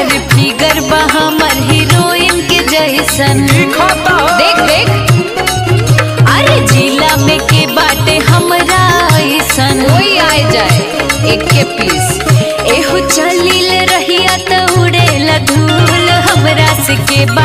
अरे फिगर बा हमर हीरोइन के जैसन देख देख अरे जिला में के बाटे हमरा ऐसन कोई आए जाए एक के पीस एहो चलिल रहिया त उड़ेला धूल हमरा से के बा